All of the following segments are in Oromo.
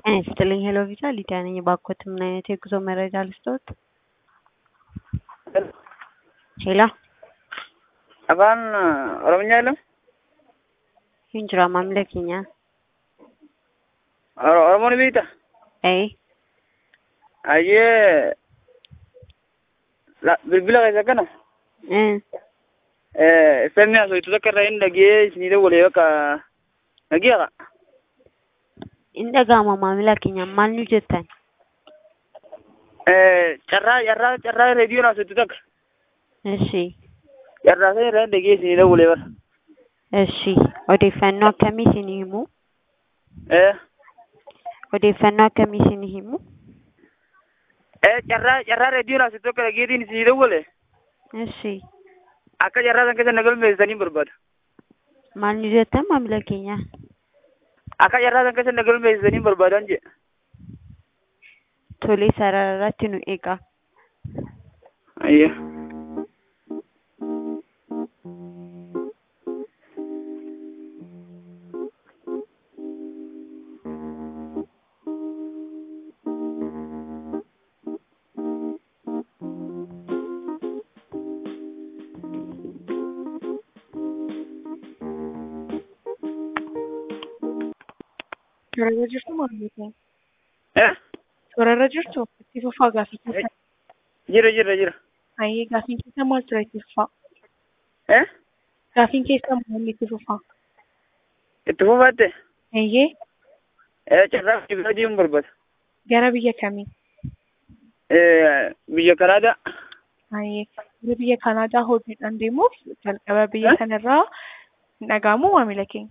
ጤና ይስጥልኝ ሄሎ ቪዛ ሊዲያ ነኝ። እባክዎት ምን አይነት የጉዞ መረጃ ልስጥዎት? ሄሎ afaan oromiyaa jedhamu hin jira maamila keenya. Oro- oromoon beekta Ee ayyee la- bilbila keessa kana ee femi asoitu takka irraa hin dhagee isinii dawwalee bakka dhagiyaqa hin dhaga'ama maamila keenya maal nu jettan? carraa carraa carraa reediyoon asoitu takka Eshi carraa sana irraa hin dhagee isinii dawwalee bara eshi odeeffannoo akkamii isinii himu? Eh, Odeeffannoo akkamii isinii himu? eh, carraa carraa reediyoon asoitu takka dhageetiin isinii dawwale Eshi akka carraa san keessa nagalmeessanii barbaada maal nu jettan maamila keenya? akka carraa san keessa nagalmeessanii barbaadan jee Tolee sarara irratti nu eegaa. ayyee Toorarra jirtu maamila keenya. eh Toorarra jirtu itti fufaa gaafii keessa. jira jira jira Ayyee gaafiin keessa maal ture itti fufaa? eh Gaafiin keessa maal itti fufaa? itti fufaatte Ayyee eh carraa biyya deemuun barbaada gara biyya kamii? Eh, biyya Kanaadaa. Ayyee gara biyya Kanaadaa hojiidhaan deemuuf jalqaba biyya Eh? kanarraa hin dhaga'amu maamila keenya.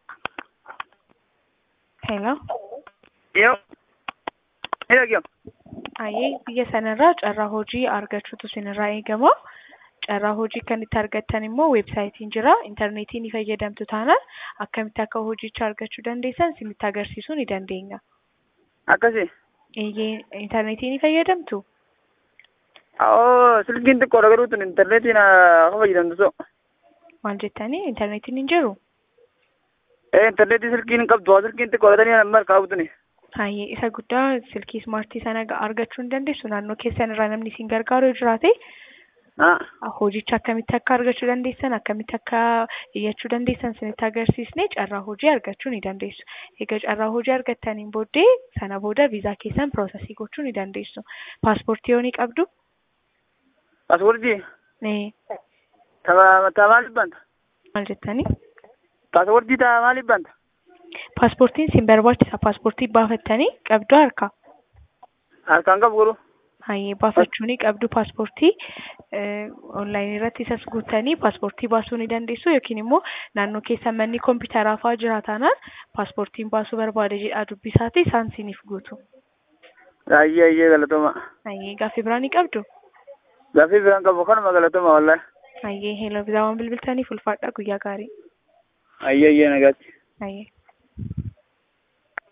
Hello. Yoo. Ni dhaggeeffa. Ayyee biyya sanarraa carraa hojii argachuutu isinirraa eegama. Carraa hojii kan itti argattan immoo weebsaayitiin jira. Intarneetii ni fayyadamtu taanaan akkamitti akka hojicha argachuu dandeessan isinitti agarsiisuu ni dandeenya. Akkasi. Eeyyee intarneetii ni fayyadamtu? Oo, silkiin xiqqoodha garuu tun intarneetiin haa fayyadamtu so. Maal jettanii intarneetiin hin jiru? Eh, intarneetii silkiin hin qabdu. Silkiin xiqqoodha tanii amma harkaa qabduni. Hayyee isa guddaa silkii ismaartii sana ga- argachuu hin dandeessu naannoo keessan irraa namni isin gargaaru yoo jiraate Haa. hojicha akkamitti akka argachuu dandeessan akkamitti akka iyyachuu dandeessan isinitti agarsiisnee carraa hojii argachuu ni dandeessu. Egaa carraa hojii argattaniin booddee sana booda viizaa keessan piroosesii gochuu ni dandeessu. Paaspoortii yoo ni qabdu? Paaspoortii. Nee, Tapha tapha maaliif banta? maal jettanii? Paaspoortii tapha maaliif banta? Paaspoortiin isin barbaachisa. Paaspoortii baafattanii qabdu harka. Harkaan qabu garuu. Hayyee baafachuu ni qabdu paaspoortii onlaayinii irratti isas guuttanii paaspoortii baasuu ni dandeessu yookiin immoo naannoo keessa manni kompiitaraa fa'aa jira taanaan paaspoortiin baasuu barbaade jedhaa dubbisaati isaan siiniif guutu. Ayyee ayyee galatoma. Hayyee gaaffii biraa ni qabdu. Gaaffii biraan qabu kanuma galatoma wallahi. Hayyee heeloo biraa waan bilbiltaniif ulfaadha guyyaa gaarii. Ayyee ayyee nagaatti. Hayyee.